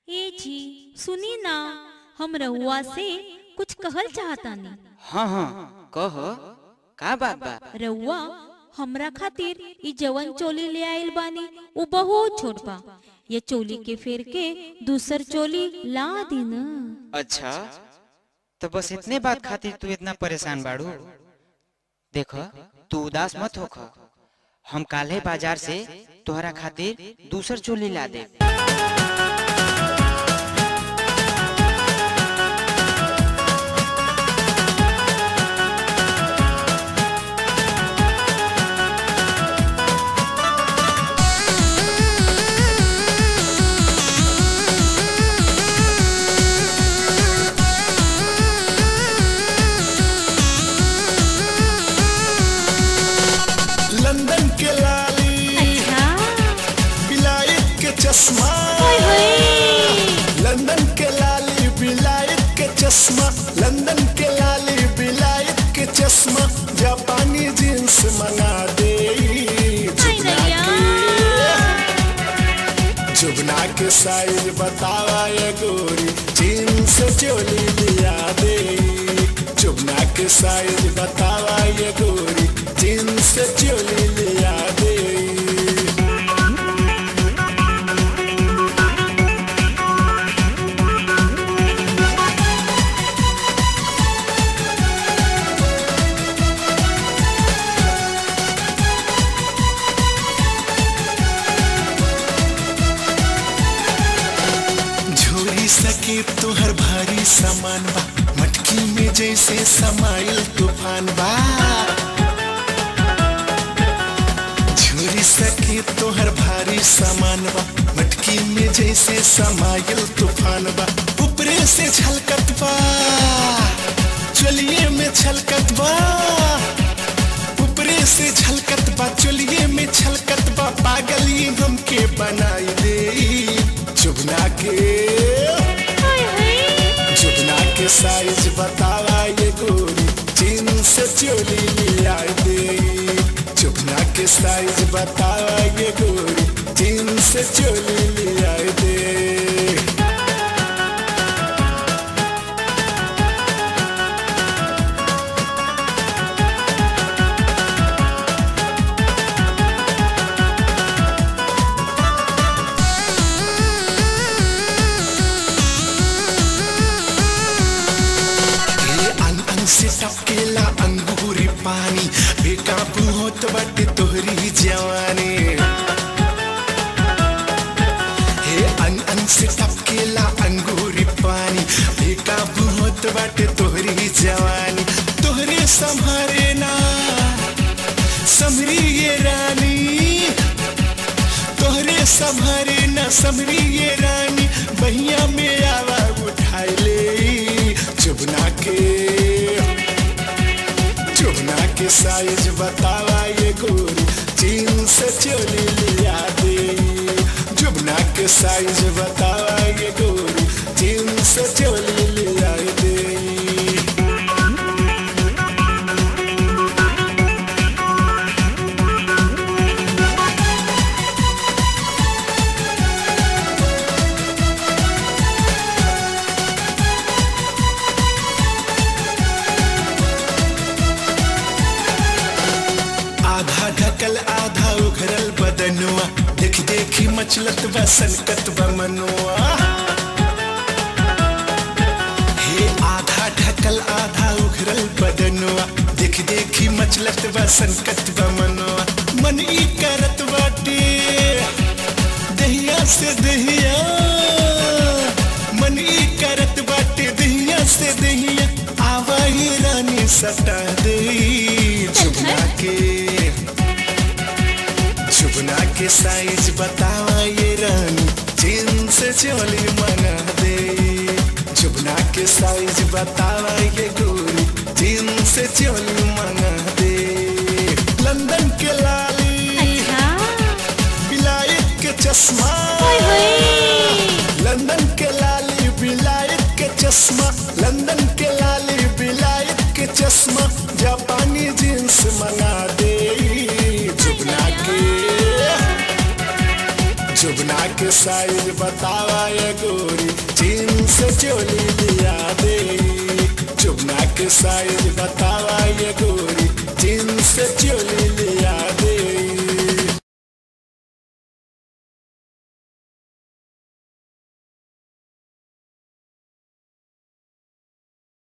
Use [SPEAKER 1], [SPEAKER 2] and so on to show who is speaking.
[SPEAKER 1] ए जी सुनी ना हम रउआ से कुछ कहल चाहतानी
[SPEAKER 2] हाँ हाँ कह का बात बा
[SPEAKER 1] रउआ हमरा खातिर ई जवन चोली ले आइल बानी उ बहुत छोट बा ये चोली के फेर के दूसर चोली ला दी न
[SPEAKER 2] अच्छा तो बस इतने बात खातिर तू इतना परेशान बाड़ू देख तू उदास मत होख हम काल्हे बाजार से तोहरा खातिर दूसर चोली ला दे
[SPEAKER 3] लंदन के लाली
[SPEAKER 1] अच्छा
[SPEAKER 3] बिलायत के चश्मा
[SPEAKER 1] ओए होए
[SPEAKER 3] लंदन के लाली बिलायत के चश्मा लंदन के लाली बिलायत के चश्मा जापानी जींस मंगा दे जुगना
[SPEAKER 1] नैया।
[SPEAKER 3] के जुगना के साइज बतावा ये गोरी जींस चोली लिया दे जुगना के साइज बतावा ये गोरी जींस चोली लिया दे झोरी सके तोहर भारी सामान बा मटकी में जैसे समाइल तूफान बा झोरी सके तोहर भारी सामान बा मटकी में जैसे समाइल तूफान बा ऊपरे से छलकत बा चलिए में छलकत बा ऊपरे से छलकत बा चलिए में छलकत बा पागल ये हमके बनाई दे चुगना के
[SPEAKER 1] ओए होए
[SPEAKER 3] चुगना के साइज बतावा ये गोरी चीन से चोली लिया दे चुगना के साइज बतावा ये गोरी चीन से चोली लिया दे हे अन अन से टपकेला अंगूरी पानी बेकाबू होत बटे तोहरी जवानी हे अन अन से टपकेला अंगूरी पानी बेकाबू होत बटे तोहरी जवानी तोहरे संभारे ना समरी ये रानी तोहरे संभारे न समरी ये रानी बहिया में आवा उठाई ले चुबना के चुबना के साइज बतावा ये गोरी चीन से चोली लिया दे चुबना के साइज बतावा ये गोरी चीन से चोली लिया दे आधा ढकल आधा उघरल बदनुआ देख देखी मचलत बा सनकत बा मनुआ हे आधा ढकल आधा उघरल बदनुआ देख देखी मचलत बा सनकत बा मनुआ मन ई करत बाटे दहिया से दहिया मन ई करत बाटे दहिया से दहिया आवा ही रानी सटा दे चुगना के चुगना के साइज बतावा ये रानी चीन से चोली मंगा दे चुगना के साइज बतावा ये गोरी चीन से चोली मंगा दे लंदन के लाली
[SPEAKER 1] अच्छा
[SPEAKER 3] बिलायत के चश्मा
[SPEAKER 1] ओए होए
[SPEAKER 3] लंदन के लाली बिलायत के चश्मा लंदन के लाली बिलायत के चश्मा जापानी जींस मंगा दे जुगना के जुगना के साइज बतावा ये गोरी के साइज बतावा ये गोरी